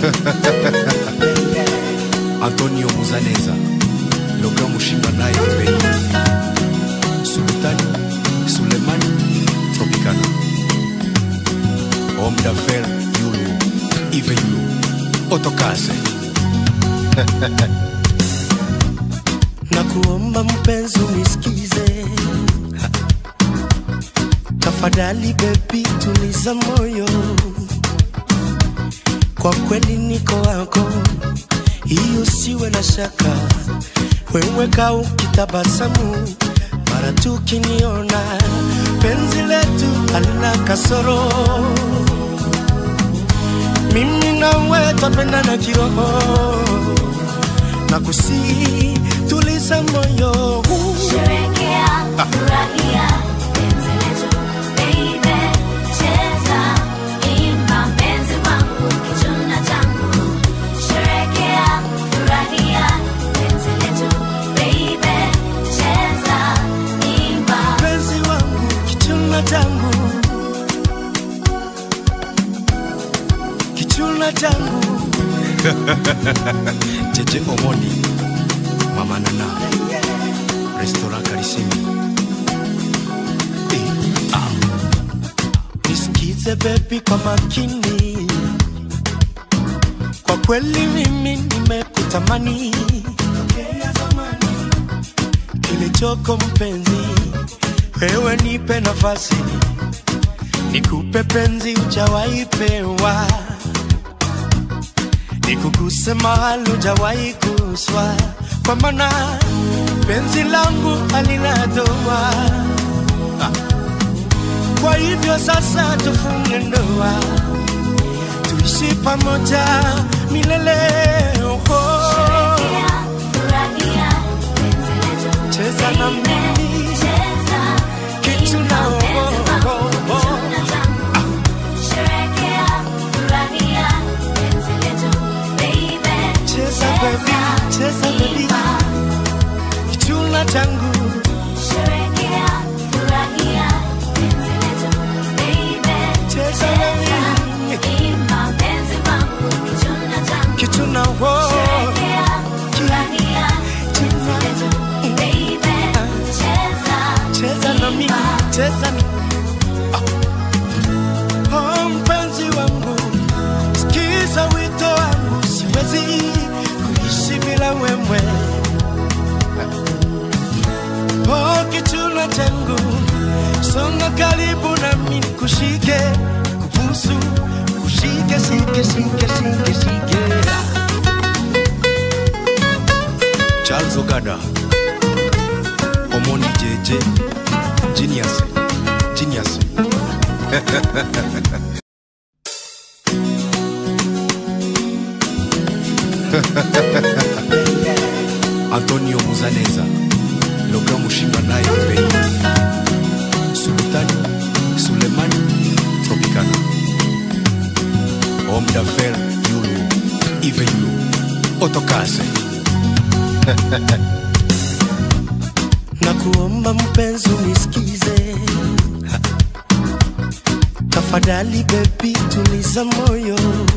Antonio Muzaneza Loga Mushinga naye Pei Sultani Sulemani Tropicana Homme d'affaires Yulu Ive Yulu Otokase na kuomba mpenzi unisikize, tafadhali bebi, tuliza moyo, kwa kweli niko wako, hiyo siwe na shaka. Wewe kaa ukitabasamu mara tu ukiniona, penzi letu halina kasoro, mimi nawe twapendana kiroho na kusi tuliza moyo Sherekea, furahia, penzi letu, baby. Cheza, imba, mpenzi wangu, kichuna changu. Sherekea, furahia, penzi letu, baby. Cheza, imba. mpenzi wangu kichuna changu kichuna changu Jeje Omoni Mama Nana Restaurant Karisimi eh, ah. nisikize bebi kwa makini kwa kweli mimi nimekutamani kilichoko mpenzi wewe nipe nafasi nikupe penzi ujawahi pewa nikuguse mahali ujawahi kuswa kwa maana penzi langu halina doa kwa hivyo sasa tufunge ndoa, tuishi pamoja milele. Oh, Sherekea, furahia, penzi letu, cheza na baby. mimi Cheza, kichuna imba, mpenzi wangu, oh, oh. kichuna changu. Sherekea, furahia, penzi letu, baby. cheza baby, cheza baby, imba. kichuna changu Sherekea, furahia, penzi letu, baby. Cheza Cheza, baby. imba, mpenzi wangu, kichuna changu. kichuna oh, Sherekea, furahia, penzi letu, baby. Cheza, cheza na mimi, imba. cheza na oh, mpenzi wangu, sikiza wito wangu, siwezi kuishi bila wewe. Oh, kichuna changu, songa karibu nami nikushike, kubusu, kushike, shike, shike, shike, shike. Charles Ogada Omoni Jeje Genius Genius Antonio Muzaneza Loga Mushinga naye Pei Sultani Sulemani Tropicana Homme d'affaires Yulu Ive Yulu Otokase na kuomba mpenzi unisikize, tafadhali bebi, tuliza moyo,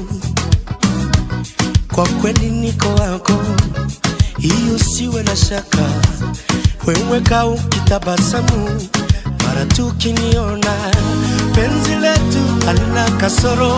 kwa kweli niko wako, hiyo siwe na shaka. Wewe kaa ukitabasamu mara tu ukiniona, penzi letu halina kasoro,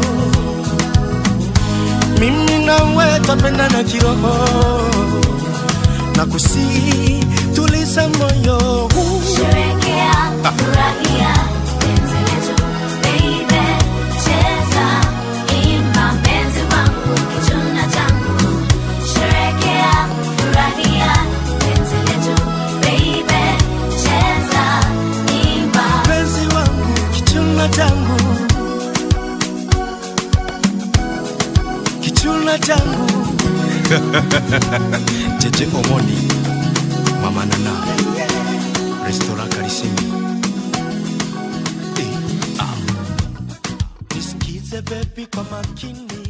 mimi nawe twapendana kiroho na kusi tuliza moyo Sherekea, furahia, penzi letu, baby. Cheza, imba, mpenzi wangu, kichuna changu. Sherekea, furahia, penzi letu, baby. Cheza, imba. mpenzi wangu kichuna changu kichuna changu Jeje Omoni Mama Nana Restaurant Karisimi eh, ah. nisikize bebi kwa makini